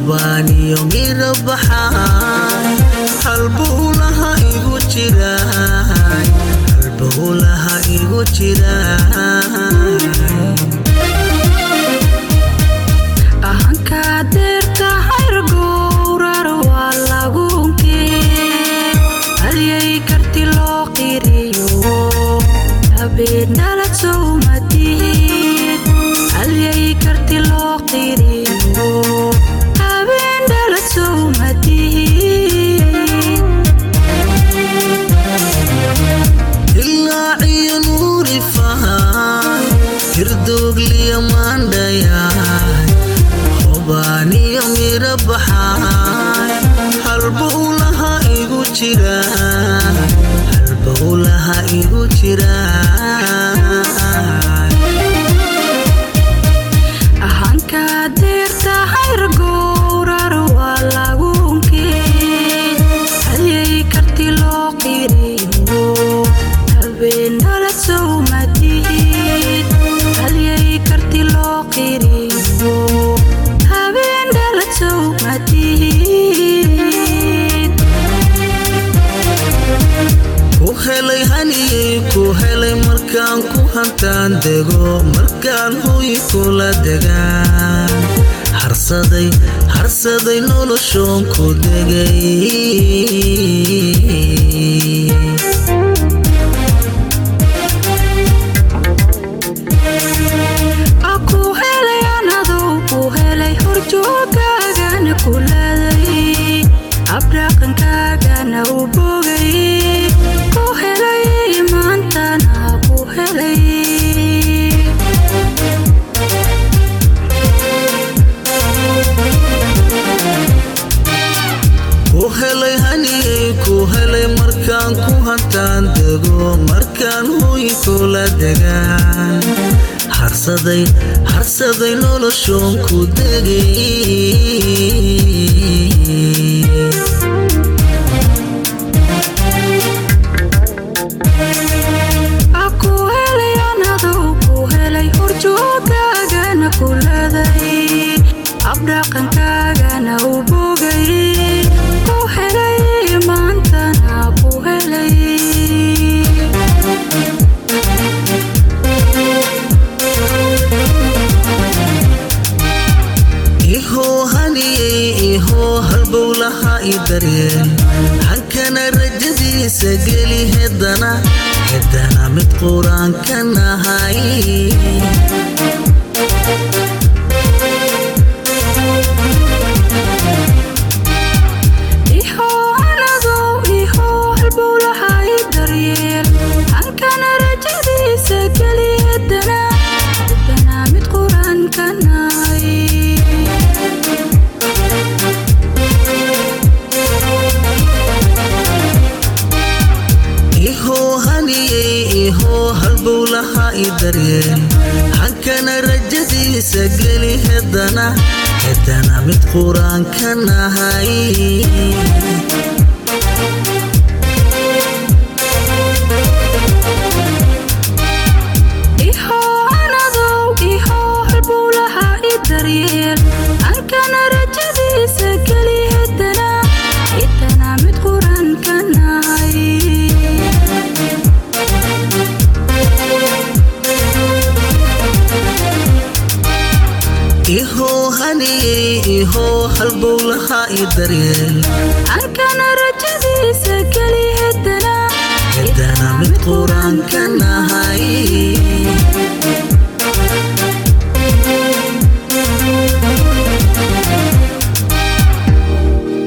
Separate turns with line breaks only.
hubaaniyo mira baxaay halbowlaha igu jiraay halbowlaha igu jiraay
ahankaa deerta hayr gowrar waa lagunkee halyay karti loo qiriyo habeen dhalad sowmadid halyay karti loo qiriyo habeen dhalad sowmadid
ilaaciyo nuuri fahay hirdoogliya maandhayaay hubaaniyo mira baxaay halbowlaha igu jiraay halbowlaha igu jiraay
ahankaa deerta hayr gowrar waa lagunkee halyay karti loo qiriyo habeen dhalad sowmadid halyay karti loo qiriyo habeen dhalad sowmadid
ku helay haniyey ku helay markaan ku hantaan dego markaan huy kula degaan harsaday harsaday noloshoon ku degay
a ku helay anadou ku helay horjoogaagana kuladay abdhaqankaagana u bogay ku helay maantana ku helay
ku helay haniyey ku helay markaan ku hantaan dego markaan huy kula degaan harsaday harsaday noloshoon ku degay
a ku helay anadou ku helay horjoogaagana kuladay abdhaqankaagana u bogay ku helay maantana ku helay
ihoo haniyey ihoo halbowlaha i daryeel hankana rajadiisa geli hedana hedana mid qur-aanka nahay
ihoo anadou ihoo halbowlaha i daryeel hankana rajadiisa geli hedana hedana mid qur-aanka nahay
ihoo haniyey ihoo halbowlaha i daryeel hankana rajadiisa geli hedana hedana mid qur-aanka nahay
ihoo anadou ihoo halbowlaha i daryeel hankana rajadiisa geli hedana hedana mid qur-aanka nahay
ihoo haniyey ihoo halbowlaha i daryeel
hankana rajadiisa geli hedana
hedana mid qur-aanka nahay